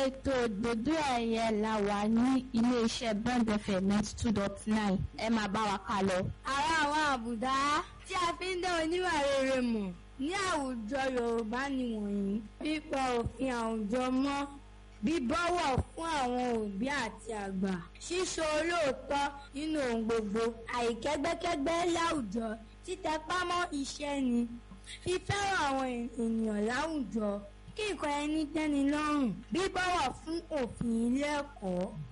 ètò òdòdó ẹ̀yẹ la wà ní iléeṣẹ́ Bond FM ninety two dot nine ẹ máa bá wa ká lọ. ara àwọn àbùdá tí a fi ń dá oníwà rere mọ̀ ní àwùjọ Yorùbá nìwọ̀nyí pípa òfin àwùjọ mọ́ bíbọ̀wọ̀ fún àwọn òbí àti àgbà ṣíṣe olóòótọ́ nínú ohun gbogbo àìkẹ́gbẹ́kẹ́gbẹ́ láwùjọ títẹpá mọ́ iṣẹ́ ni fífẹ́ràn àwọn ènìyàn láwùjọ kí nǹkan ẹni tẹ́ni lọ́rùn bíbọ̀wọ̀ fún òfin ilé ẹ̀kọ́